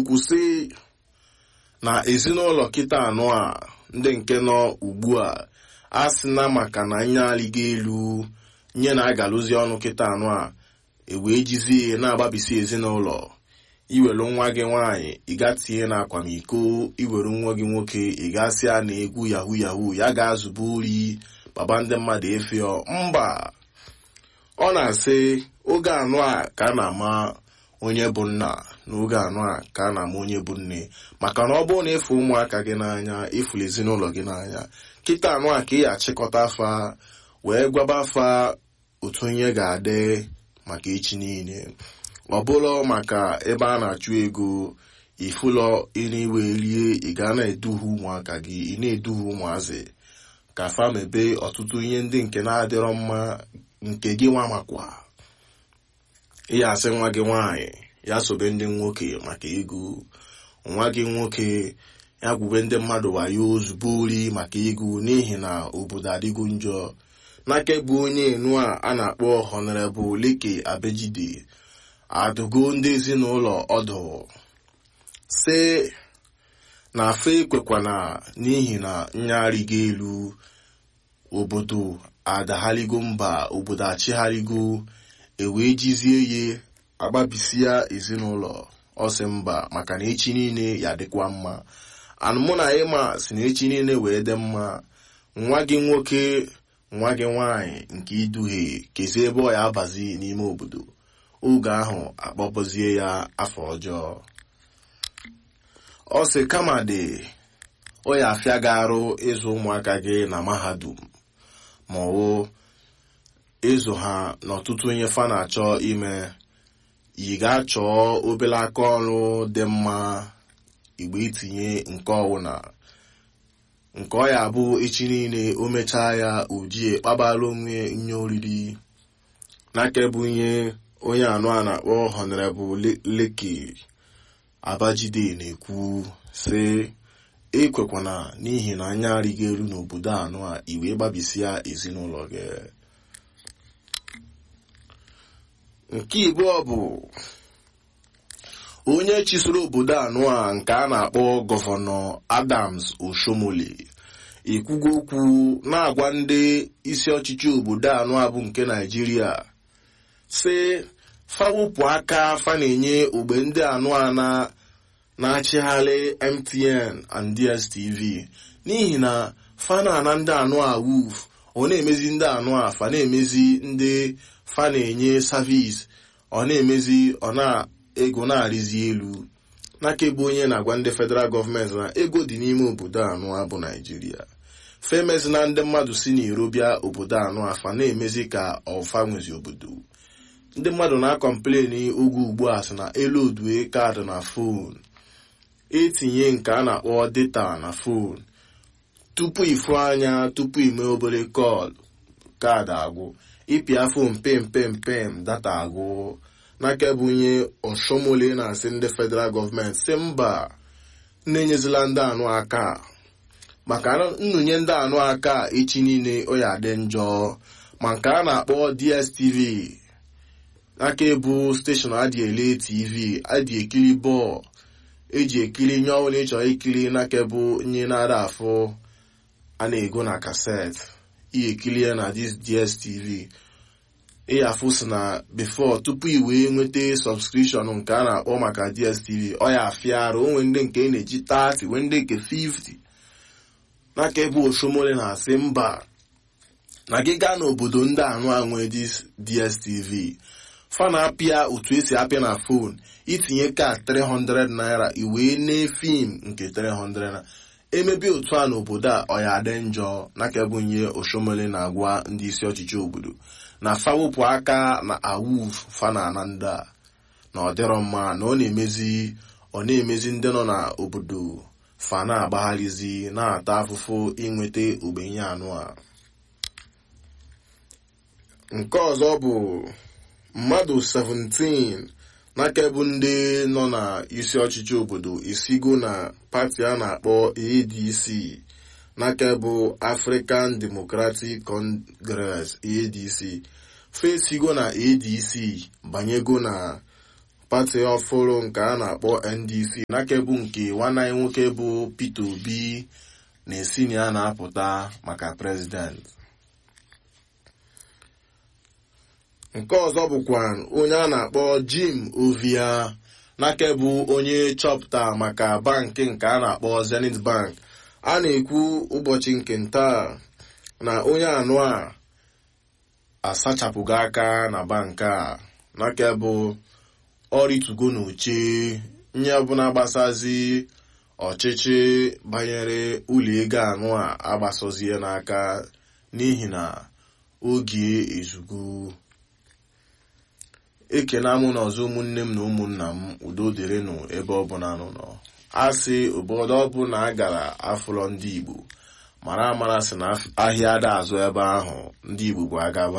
ekwu sị na ezinụlọ kịta anụ a ndị nke nọ ugbu a a sị na maka na nye alịga elu nye na-agalụzi ọnụ kịta anụ a ewee jizie na-agbabisi ezinụlọ iwere nwa gị nwaanyị ịga tinye na akwamiko iwere nwa gị nwoke ịgasị a na egwu yahu yahu ya ga-azụba ori baba ndị mmadụ efio mba ọ na-asị oge anụ a ka a na-ama onye bụ nna n'oge anụ a ka a na-ama onye bụ nne maka na ọ bụrụ na ịfụ ụmụaka gị n'anya ịfụrụ ezinụlọ gị n'anya kịta anụ a ka ị achịkọta afa wee gwaba afa otu onye ga-adị maka echi niile ọ bụrụ maka ebe a na-achụ ego ifụlọ iriwe rie ị ga na-eduhie ụmụaka gị ị na-eduhie ụmụazị ka fa mebe ọtụtụ ihe ndị nke na-adịrọ mma nke gị nwa makwa ịya asị nwa gị nwaanyị ya sobe ndị nwoke maka ego nwa gị nwoke ya gwube ndị mmadụ wayo ozugbo ori maka ego n'ihi na obodo adịgo njọ n'aka bụ onye enu a a na-akpọ honorable leke abejide adụgo ndị ezinụlọ ọdụ sị na afe ekwekwana n'ihi na nyarịgo elu obodo adagharigo mba obodo achịgharịgo ewee jizie ye agbabisia ezinụlọ ọsị mba maka na echi niile ya dịkwa mma anụmụ na ịma si na echi niile wee dị mma nwa gị nwoke nwa gị nwaanyị nke iduhie kezie ebe ọ ya abazi n'ime obodo oge ahụ akpọpụzie ya afọ ọjọọ ọ sị kama dị ọ ya afịa gị arụ ịzụ ụmụaka gị na mahadum ma ọ wụ ịzụ ha n'ọtụtụ ihe fa na-achọ ime ị ga-achọ obere aka ọrụ dị mma igbe itinye nke ọwụna nke ọ ya bụ echi niile o mechaa ya ojie kpabara onwe nye oriri n'aka bụ ihe onye anụ a na-akpọ honorable leki abajide na-ekwu sị ekwekwana n'ihi na anya arịghị elu n'obodo anụ a iwe gbabisia ezinụlọ gị nke ibụọ bụ onye chisoro obodo anụ a nke a na-akpọ gọvanọ adams oshomole ekwugo okwu na-agwa ndị isi ọchịchị obodo anụ a bụ nke naijiria sị fawụpụ aka fa na-enye ogbe ndị anụ a na-achịgharị mtn and dstv n'ihi na fa na-ana ndị anụ a wuf ọ na-emezi ndị anụ a fa na-emezi ndị fa na-enye savis ọ na-emezi ọ na ego na-arịzi elu n'aka bụ onye na-agwa ndị federal gọọmenti na ego dị n'ime obodo anụ a bụ naijiria femezi na ndị mmadụ si n'iro bịa obodo anụ afa na-emezi ka ọfa nwezi obodo ndị mmadụ na-akọmpleni oge ugbu a sị na elu odue kaadị na fon etinye nke a na-akpọ data na fon tupu ịfụ anya tupu ime obere kọl kaadị agwụ ịpịa fon pem pem pem data agwụ n'aka bụ onye ọshọmole na-asị ndị federal gọọmenti si mba na-enyezila ndị anụ aka maka nnụnye ndị anụ aka echi niile ọ ya dị njọ ma nke a na-akpọ dstv aka ebu steshọn adị ele tv adị ekiri bọọlụ eji ekiri nye ọbụla ịchọrọ ikiri n'aka bụ nye na-ada afụ a na-ego na kaset ihe ekiri ya na dstv ịyafụ si na before tupu i wee nweta sọbskrishọn nke a na-akpọ maka dstv ọ ya afịa arụ onwe ndị nke na-eji 30 wee ndị nke 50 n'aka ebe oshomole na-asị mba na gị gaa n'obodo ndị anụ anwe dstv fa na-apịa otu esi apịa na fon itinye ka 300 naira iwee nee fim nke 300 naira emebi otu a n'obodo a ọ ya adị njọ n'aka bụ nye oshomole na-agwa ndị isi ọchịchị obodo na fawụpụ aka na awuf fana na ndị a na ọ dịrọ mma na ọ na-emezi ọ na-emezi ndị nọ n'obodo fa na-agbagharịzi na-ata afụfụ inweta ogbenye anụ a nke ọzọ bụ mmadụ 17 n'aka bụ ndị nọ na isi ọchịchị obodo isigo na pati a na-akpọ adc n'aka bụ african democratic congress adc fesigo na adc banyego na pati ọfụrụ nke a na-akpọ ndc n'akebu nke nwanne anyị nwoke bụ peter obi na-esi na ya na-apụta maka prezident nke ọzọ bụkwa onye a na-akpọ jim ovia n'akebu onye chọpụta maka bankị nke a na-akpọ zenith bank a na-ekwu ụbọchị nke ntaa na onye anụ a asachapụgo aka na bank a n'akebu ọrịtugo n'oche nye ọbụla gbasazi ọchịchị banyere ụlọ ego anụ a agbasozie n'aka n'ihi na oge ezugo ekena mụ na ọzọ ụmụnne m na ụmụnna m udo dịrịnụ ebe ọbụla nụ nọ a sị obodo ọbụla a gara afụlọ ndị igbo mara amara sị na ahịa ada azụ ebe ahụ ndị igbo bụ agaba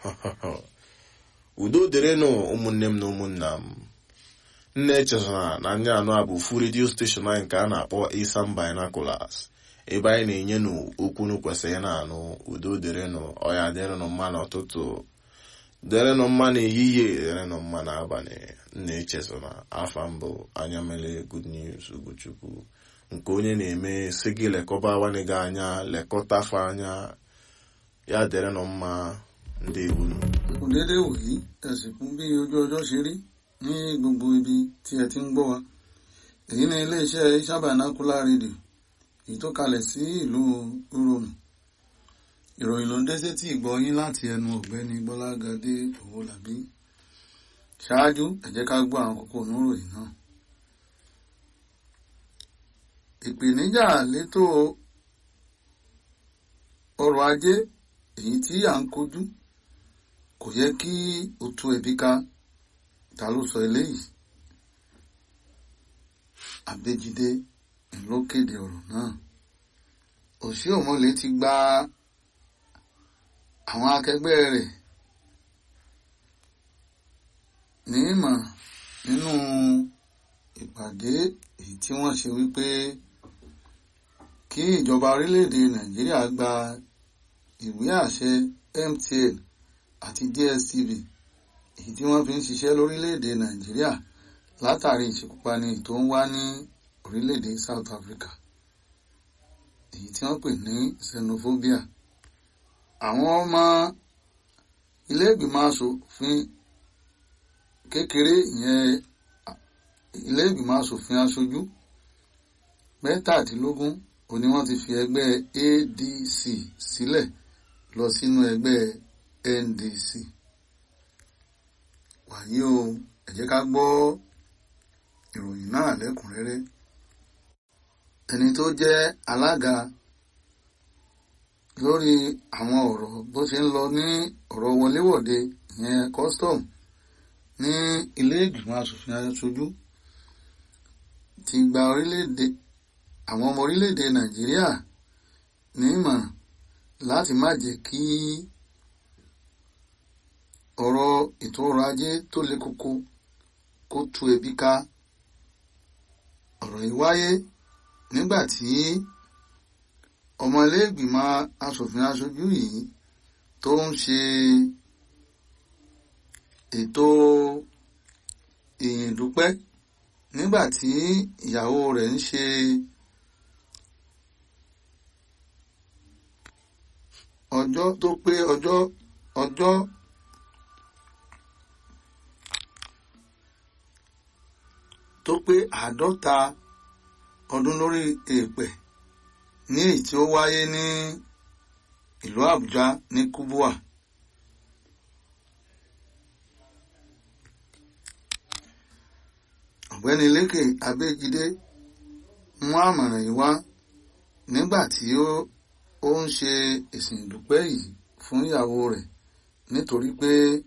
udo dịrịnụ ụmụnne m na ụmụnna m nne echezona na ndị anụ a bụ fu redio steshọn anyị nke a na-akpọ isam binaculars ebe anyị na-enye nụ okwunu kwesịrị na-anụ udo dịrịnụ ọya dịrịnụ mma n'ụtụtụ dịrịnụ mma n'ehihie dịrịnụ mma n'abalị nna echezona afa mbụ anya mere good news ugochukwu nke onye na-eme si gị lekọba nwanne gị anya lekọta fa anya ya dịrịnụ mma ndị ewunu kò déédéé wòyí ẹ̀sìnkú bí ojú ọjọ́ ṣe rí ní gbogbo ibi tí ẹ ti ń gbọ́ wa èyí ni iléeṣẹ́ sábàánákúlá rédíò èyí tó kalẹ̀ sí ìlú uromu ìròyìn ló ń dé sétí ìgbọ́ yín láti ẹnu ọ̀gbẹ́ni bọ́lágadé owólabí ṣáájú ẹ jẹ́ ká gbọ́ àwọn kókó oníròyìn náà ìpèníjà létò ọrọ̀ ajé èyí tí à ń kojú kò yẹ kí o tú ẹbí ká ta ló sọ eléyìí Abéjídé ló kéde ọ̀rọ̀ náà Òṣìọ̀mọ̀lé ti gba àwọn akẹgbẹ́ rẹ̀ ní ìmọ̀ nínú ìpàdé èyí tí wọ́n ṣe wípé kí ìjọba orílẹ̀-èdè Nàìjíríà gba ìwé àṣẹ MTN àti DSTV èyí tí wọ́n fi ń ṣiṣẹ́ lórílẹ̀‐èdè Nàìjíríà látàrí ìṣekúpani tó ń wá ní orílẹ̀‐èdè South Africa èyí tí wọ́n pè ní xenophobia àwọn ọmọ ilé ìgbìmọ̀ asòfin kékeré ìyẹn ilé ìgbìmọ̀ asòfin aṣojú mẹ́tàdínlógún òní wọ́n ti fi ẹgbẹ́ ADC sílẹ̀ lọ sínú ẹgbẹ́ NDC wàyí o ẹ jẹ́ ká gbọ́ ìròyìn náà lẹ́kùnrẹ́rẹ́ ẹni tó jẹ́ alága lórí àwọn ọ̀rọ̀ bó ṣe ń lọ ní ọ̀rọ̀ wọléwọ̀de ìyẹn custom ní ilé ìgbìmọ̀ asòfin aṣojú ti gba orílẹ̀-èdè àwọn ọmọ orílẹ̀-èdè Nàìjíríà ní ìmọ̀ràn láti má jẹ́ kí ọ̀rọ̀ ètò ọrọ̀ ajé tó le koko kó tú ebi ká ọ̀rọ̀ yìí wáyé nígbà tí ọmọlẹ́gbìmọ̀ asòfin aṣojú yìí tó ń ṣe ètò ìyìn dúpẹ́ nígbà tí ìyàwó rẹ̀ ń ṣe ọjọ́ tó pé ọjọ́ ọjọ́ tó pé àádọ́ta ọdún lórí èèpẹ̀ ní èyí tí ó wáyé ní ìlú Àbújá ní Kubwa. ọ̀gbẹ́ni Lékè Abéjídé mú àmọ̀ràn yìí wá nígbà tí ó ń ṣe ìsìn ìdúpẹ́ yìí fún ìyàwó rẹ̀ nítorí pé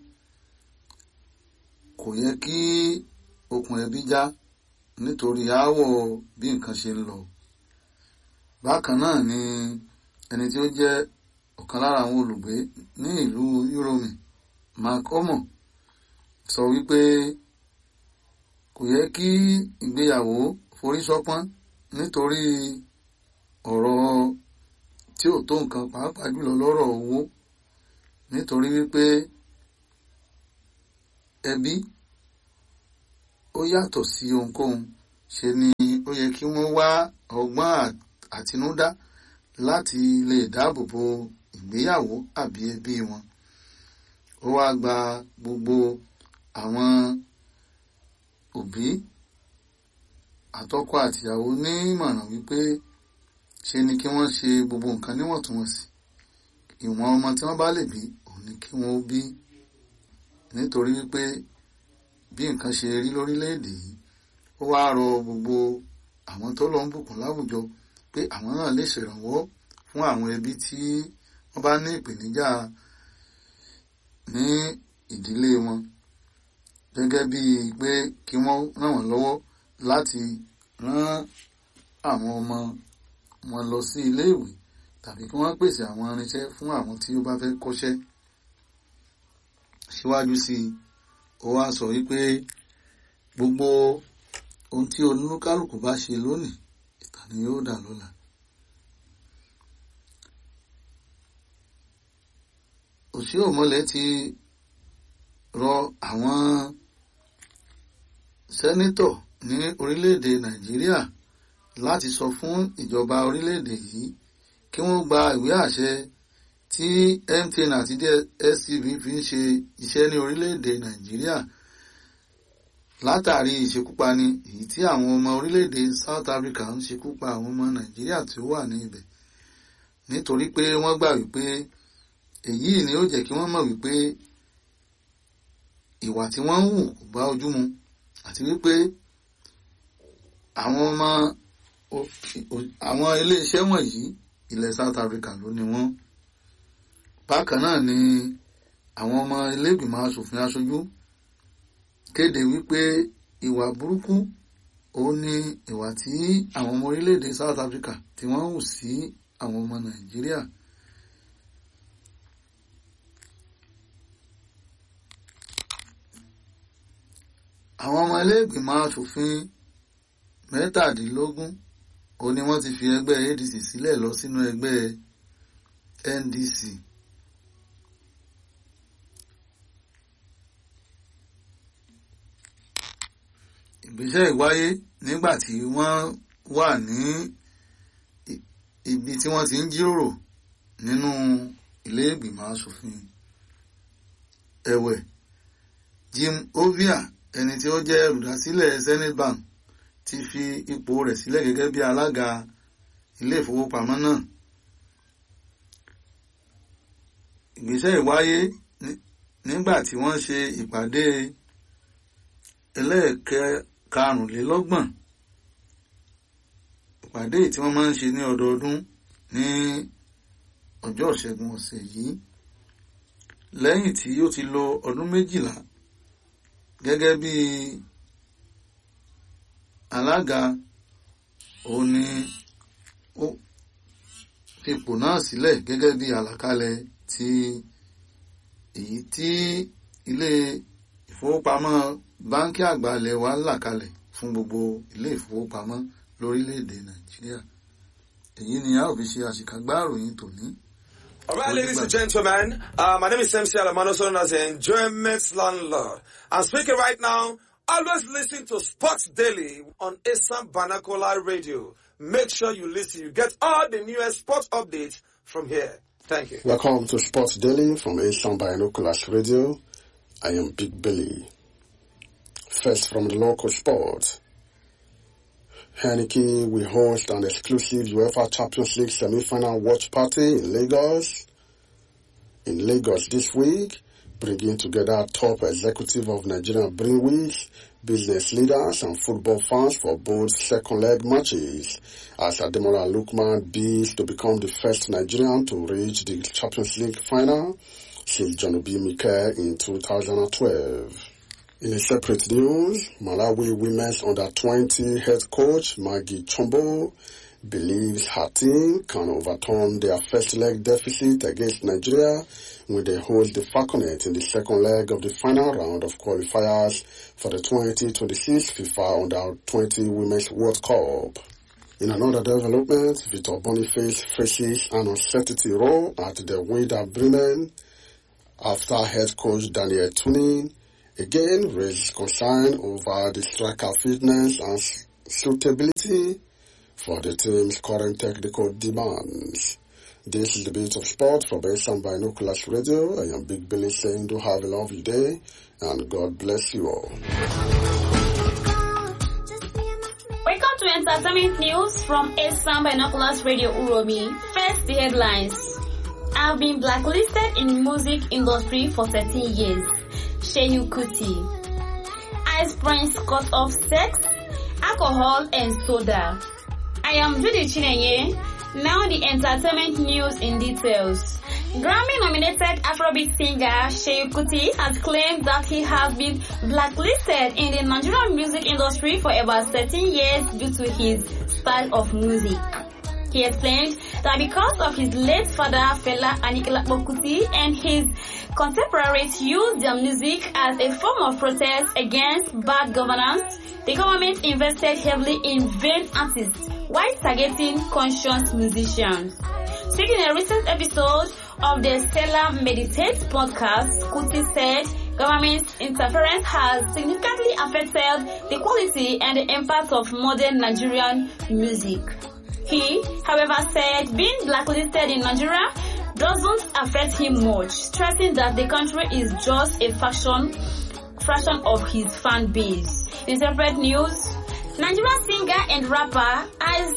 kò yẹ kí okùn ẹbí já nítorí aáwọ̀ bí nǹkan ṣe ń lọ. bákan náà ni ẹni tí ó jẹ́ ọ̀kan lára àwọn olùgbé ní ìlú Uromi Mark Omo sọ wípé kò yẹ kí ìgbéyàwó forí ṣọpọ́n nítorí ọ̀rọ̀ tí ò tó nǹkan pàápàá jùlọ lọ́rọ̀ owó nítorí wípé ẹbí ó yàtọ̀ sí ohunkóhun ṣe ni ó yẹ kí wọ́n wá ọgbọ́n àtinúdá láti lè dáàbò bo ìgbéyàwó àbí ẹbí wọn ó wá gba gbogbo àwọn òbí àtọkọ àtìyàwó ní ìmọ̀ràn wípé ṣe ni kí wọ́n ṣe gbogbo nǹkan níwọ̀ntúnwọ̀nsì ìwọ̀n ọmọ tí wọ́n bá lè bí òun ni kí wọ́n bí nítorí wípé bí nǹkan ṣe rí lórílẹ̀‐èdè yìí ó wá rọ gbogbo àwọn tó lọ ń bùkún láwùjọ pé àwọn náà lè ṣèrànwọ́ fún àwọn ẹbí tí wọ́n bá ní ìpèníjà ní ìdílé wọn gẹ́gẹ́ bíi pé kí wọ́n ràn wọ́n lọ́wọ́ láti rán àwọn ọmọ wọn lọ sí iléèwé tàbí kí wọ́n pèsè àwọn irinṣẹ́ fún àwọn tí ó bá fẹ́ kọ́ṣẹ́ síwájú sí i ó wá sọ wípé gbogbo ohun tí olúkálùkù bá ṣe lónìí ìtàn ni yóò dà lọ́la. òsì òmọlẹ ti rọ àwọn sẹ́nítọ̀ ní orílẹ̀-èdè nàìjíríà láti sọ fún ìjọba orílẹ̀-èdè yìí kí wọ́n gba ìwé àṣẹ tí MTN àti DSTV fi ń ṣe iṣẹ́ ní orílẹ̀-èdè nàìjíríà látàrí ìṣekúpani èyí tí àwọn ọmọ orílẹ̀-èdè South Africa ń ṣekúpa àwọn ọmọ nàìjíríà tí ó wà ní ibẹ̀ nítorí pé wọ́n gbà wípé èyí ni ó jẹ́ kí wọ́n mọ̀ wípé ìwà tí wọ́n ń hù kò bá ojú mu àti wípé àwọn ọmọ àwọn iléeṣẹ́ wọ̀nyí ilẹ̀ South Africa ló ní wọ́n bákan náà ni àwọn ọmọ ilégbìmọ̀ asòfin aṣojú kéde wípé ìwà burúkú òun ni ìwà tí àwọn ọmọ orílẹ̀-èdè South Africa tí wọ́n hù sí àwọn ọmọ Nàìjíríà. àwọn ọmọ iléègbìmọ̀ asòfin mẹ́tàdínlógún ó ní wọ́n ti fi ẹgbẹ́ ADC sílẹ̀ lọ sínú ẹgbẹ́ NDC. ìgbésẹ̀ ìwáyé nígbà tí wọ́n wà ní ibi tí wọ́n ti ń jíròrò nínú iléègbìmọ̀ asòfin ẹ̀wẹ̀ Jim Ovia ẹni tí ó jẹ́ olùdásílẹ̀ Zenith Bank ti fi ipò rẹ̀ sílẹ̀ gẹ́gẹ́ bí alága ilé ìfowópamọ́ náà. ìgbésẹ̀ ìwáyé nígbà tí wọ́n ṣe ìpàdé ẹlẹ́ẹ̀karùnlélọ́gbọ̀n ìpàdé tí wọ́n máa ń ṣe ní ọdọọdún ní ọjọ́ ìṣẹ́gun ọ̀sẹ̀ yìí lẹ́yìn tí ó ti lo ọdún méjìlá gẹ́gẹ́ bí alága òun ni ó fipò náà sílẹ̀ gẹ́gẹ́ bí àlàkalẹ̀ ti èyí tí ilé ìfowópamọ́ báńkì àgbà ilẹ̀ wa là kalẹ̀ fún gbogbo ilé ìfowópamọ́ lórílẹ̀‐èdè nàìjíríà èyí ni a ò fi ṣe àṣìkàgbá ìròyìn tòní. All right, ladies and gentlemen, uh, my name is MC Alamano, also known as the Enjoyment Landlord. I'm speaking right now. Always listen to Sports Daily on Assam Banakola Radio. Make sure you listen. You get all the newest sports updates from here. Thank you. Welcome to Sports Daily from Asian Binoculars Radio. I am Big Billy. First from the local sport. Heineke will host an exclusive UEFA Champions League semi-final watch party in Lagos. In Lagos this week, bringing together top executive of Nigerian Brewers, business leaders and football fans for both second leg matches as Ademola Lukman bids to become the first Nigerian to reach the Champions League final since John Obi Mikel in 2012. In a separate news, Malawi women's under 20 head coach Maggie Chombo believes her team can overturn their first leg deficit against Nigeria when they host the Falconet in the second leg of the final round of qualifiers for the 2026 FIFA Under 20 Women's World Cup. In another development, Victor Boniface faces an uncertainty role at the Werder Bremen after head coach Daniel Tunin again raised concern over the striker fitness and suitability for the team's current technical demands. This is the bit of sport for Basin Binoculars Radio. I am Big Billy saying do have a lovely day and God bless you all. Welcome to entertainment news from Esan Binoculars Radio Uromi. First, the headlines. I've been blacklisted in music industry for 13 years. Shehu Kuti. Ice Prince cut off sex, alcohol and soda. I am Judy Chinenye. Now the entertainment news in details. Grammy-nominated Afrobeat singer Shehu Kuti has claimed that he has been blacklisted in the Nigerian music industry for about 13 years due to his style of music. He explained that because of his late father Fela Anikulapo Kuti and his contemporaries used their music as a form of protest against bad governance, the government invested heavily in vain artists while targeting conscious musicians. Speaking in a recent episode of the Stella Meditates podcast, Kuti said government interference has significantly affected the quality and the impact of modern Nigerian music. He, however, said being blacklisted in Nigeria doesn't affect him much, stressing that the country is just a fraction, fraction of his fan base. In separate news, Nigerian singer and rapper Ice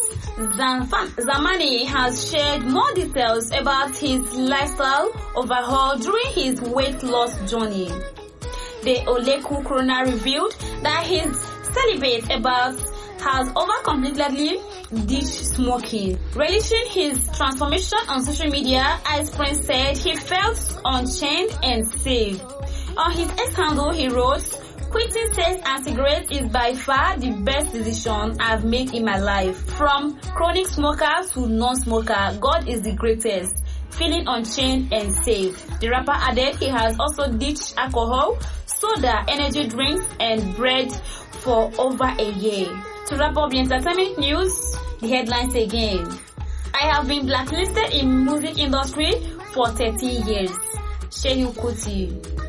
Zamani has shared more details about his lifestyle overhaul during his weight loss journey. The Oleku Corona revealed that his celibate about has over completely ditched smoking. Relishing his transformation on social media, Ice Prince said he felt unchained and safe. On his ex handle, he wrote, Quitting sex and cigarettes is by far the best decision I've made in my life. From chronic smoker to non-smoker, God is the greatest. Feeling unchained and safe. The rapper added he has also ditched alcohol, soda, energy drinks, and bread for over a year. To wrap up the entertainment news, the headlines again. I have been blacklisted in music industry for 13 years. Shehu Kuti.